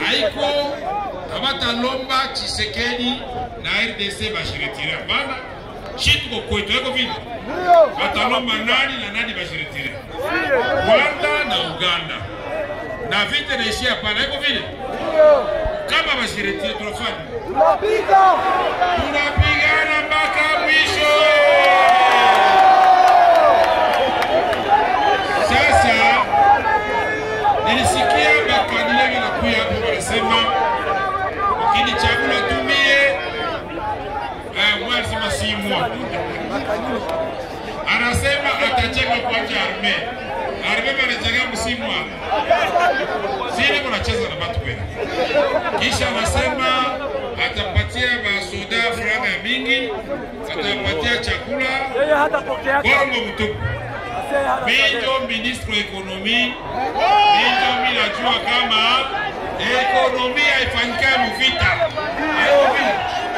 haiko hawatalomba Chisekedi na RDC bashiretire. Hapana, shi tuko kwetu, haiko vile watalomba nani na nani bashiretire, Rwanda na Uganda, na vita naishia hapana, haiko vile kama bashiretire tunafanya tunapigana mpaka mwisho. Sasa nilisikia bakadile vinakuya hapo wanasema ukinichagula tumie eh, mwa alisema si mwa anasema atajenga kwanza arme arme banajenga msimu zile kunacheza na batu kweli kisha anasema atapatia masoda franga ya mingi atapatia chakula Yeye hatapokea bongo mtupu Minjo ministre wa ekonomi, minjo mi najua kama ekonomi haifanyika muvita. Haiko vile.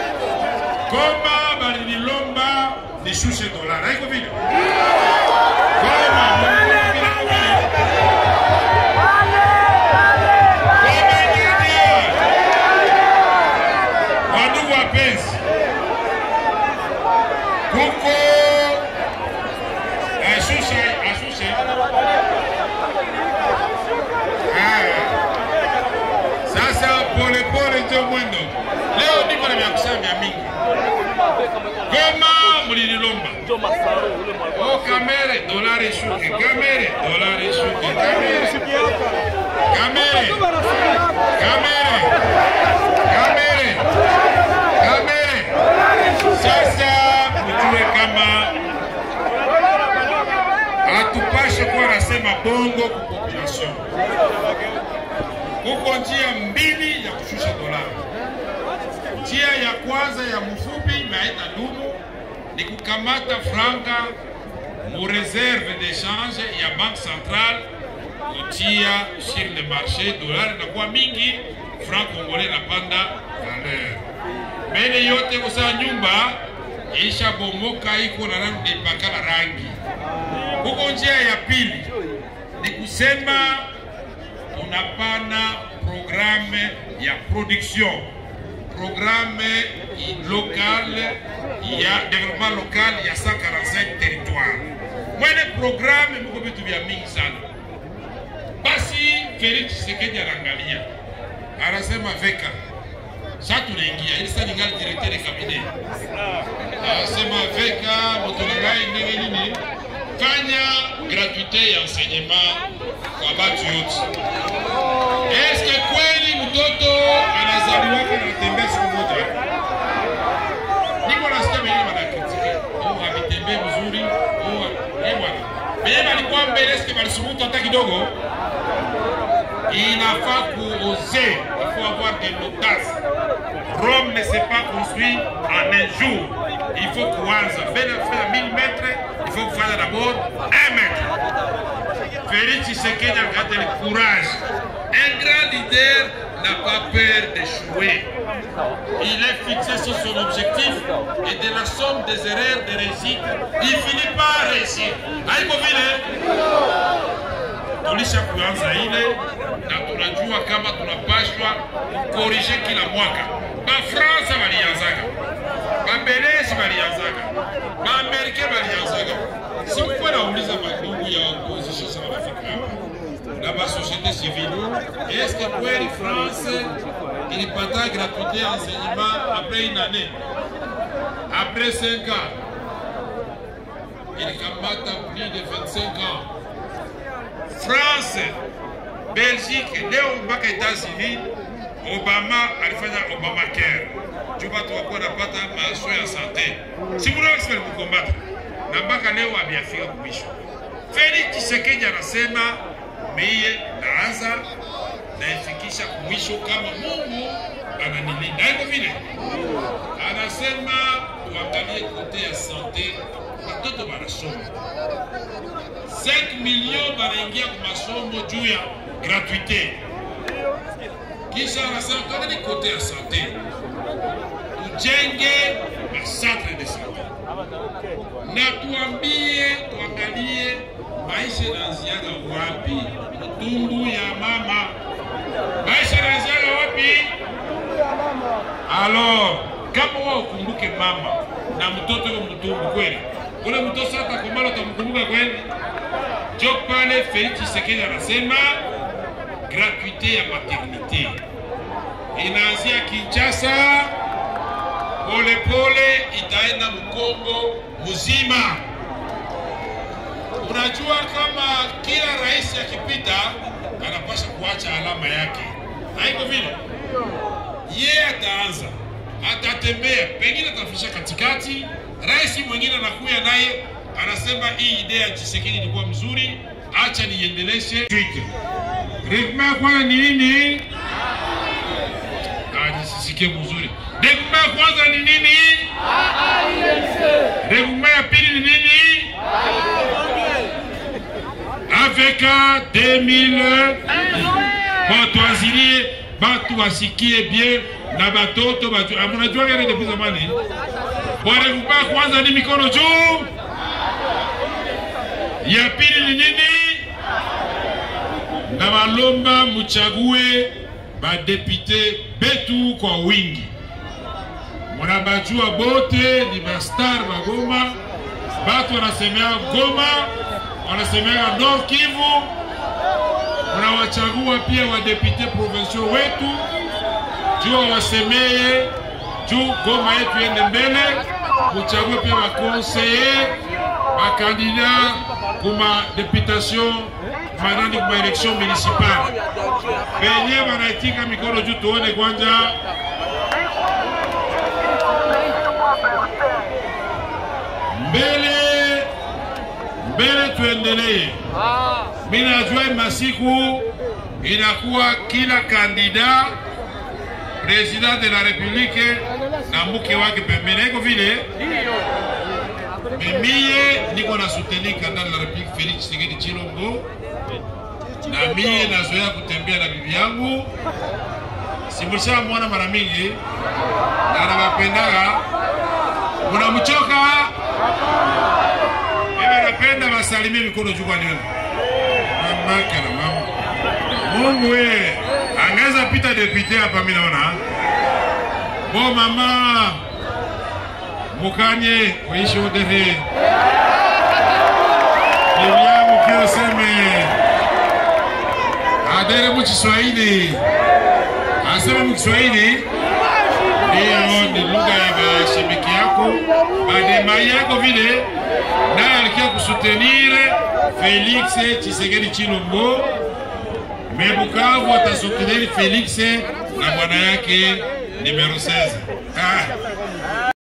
Goma balinilomba nishushe dolara, haiko vile. Goma balinilomba vile, haiko vile. Goma nyanya. Wandugu wapenzi, kuko ashushe ashushe Ah. sasa polepole ndio mwendo leo niko na vya kusema vya mingi goma mlililomba o kamere dolari ishuke kamere dolari ishuke kamere kamere kamere kamere kamere sasa mjue kama hatupashe kuwa nasema bongo ku population. Kuko njia mbili ya kushusha dolari. Njia ya kwanza ya mfupi naita dumu ni kukamata franka mu reserve d'echange ya banque centrale kutia sur le marché, dolari inakuwa mingi, franc congolais napanda valeur. Mbele yote kusaa nyumba isha bomoka iko na rangi ipakala rangi huko njia ya pili ni kusema tunapana programe ya production programe locale ya development local ya 145 territoire mwene programe muko vitu vya mingi sana basi Felix Tshisekedi anaangalia anasema veka sasa tunaingia ili sasa ningali directeur de cabinet anasema veka motolangai ndenge nini fanya gratuite ya enseignement kwa batu yote. Eske kweli mtoto anazaliwaka na tembea siku moja? Niko nasikia wengine wanakritike, oh, havitembee vizuri, oh, eh bwana. Benye balikuwa mbele, eske balisubutu hata kidogo? Inafaa kuoser, il faut avoir de l'audace. Rome ne s'est pas construit en un jour. Il faut kuanza. Mbele ya kufanya 1000 mètres, il faut kufanya d'abord 1 mètre. Félix Tshisekedi a gardé le courage. Un grand leader n'a pas peur d'échouer. Il est fixé sur son objectif et de la somme des erreurs de réussite, il finit par réussir. Haiko vile tulisha kuanza ile na tunajua kama tunapashwa kukorije kila mwaka. Bafransa walianzaga, Babelezi walianzaga, Baamerika walianzaga. Sikuwa nauliza mandugu ya opposition sana wanafika hapa na ba société civile, est-ce que kweli France ilipata gratuité ya enseignement après une année, après 5 ans ilikamata plus de 25 ans France, Belgique, leo mpaka États-Unis, Obama alifanya Obamacare juu watu wakuwa napata maswa ya sante. Simulosi walikukombata na mpaka leo ameafika kumisho. Felix Tshisekedi anasema mie naanza naifikisha kumwisho kama Mungu ananilinda. Haiko vile, anasema tuangalie kote ya sante, watoto wanasoma 5 millions banaingia kwa masomo juu ya gratuite. Kisha anasema tuangalie kote ya sante, tujenge macentre de sante na tuambie, tuangalie maisha inaanziaga wapi, tumbu ya mama, maisha inaanziaga wapi? Alors, kama wao ukumbuke mama na mtoto yuko mtumbu kweli, ule mtoto sasa komala utamkumbuka kweli? Jo pale Felix Tshisekedi anasema gratuite ya maternite inaanzia Kinshasa, polepole itaenda Mkongo mzima. Unajua kama kila rais akipita anapasha kuacha alama yake, haiko vile? Yeye ataanza, atatembea, pengine atafisha katikati, rais mwingine anakuya naye anasema hii idea ya Tshisekedi ilikuwa mzuri, acha niendeleshe. Regma ya kwanza ni nini? Ah, nisisikie mzuri. Regma ya kwanza ni nini? Regma ya pili ni nini? avec 2000 batu azilie batu wasikie bien na batoto batu mnajua gani depuis zamani bwana kubaya kwanza ni mikono juu ya pili ni nini na balomba muchague badepute betu kwa wingi munabajua bote ni bastar bagoma batu wanasemea Goma wanasemea Nord Kivu, unawachagua pia wadepute provincial wetu juu wasemeye juu Goma yetu ende mbele. Muchague pia bakonseye bakandida kuma deputation manani kuma election municipale penye banaitika mikono juu, tuone kwanja mbele mbele tuendelee. Mimi najua masiku inakuwa kila kandida president de la republique na mke wake pembeni, iko vile mimie niko na soutenir kandida de la republique Felix Tshisekedi Chilombo, na mie nazoea kutembea na bibi yangu, simushamwona mara mingi na nawapendaga. Munamchoka? napenda wasalimie mikono juu kwa nini? Mamake na mama. Mungu we, angeza pita depute hapa mimi naona. Bo mama. Mukanye kuishi udehe. Bibiamu kio seme. Adere mu Kiswahili. Aseme mu Kiswahili. Ndiyo, ni lugha ya mashabiki yako. Bademai yako vile naye alikia kusutenir Felix Tshisekedi Chilombo, me Bukavu atasutenir Felix na bwana yake numero 16. Ah.